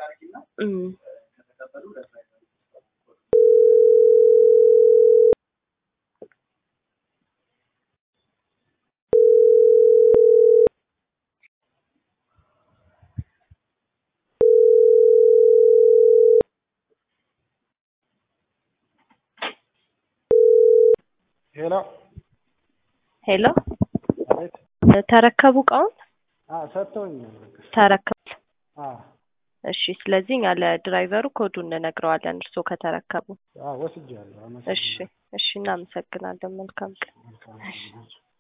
እም። ሄሎ ሄሎ አቤት። ተረከቡ እቃውን አዎ ሰጥተውኛል። በቃ ተረከቡ። አዎ እሺ ስለዚህ እኛ ለድራይቨሩ ኮዱን እንነግረዋለን እርስዎ ከተረከቡ። አዎ ወስጃለሁ። እሺ አመሰግናለሁ። እሺ እናመሰግናለን። መልካም ቀን። መልካም ቀን።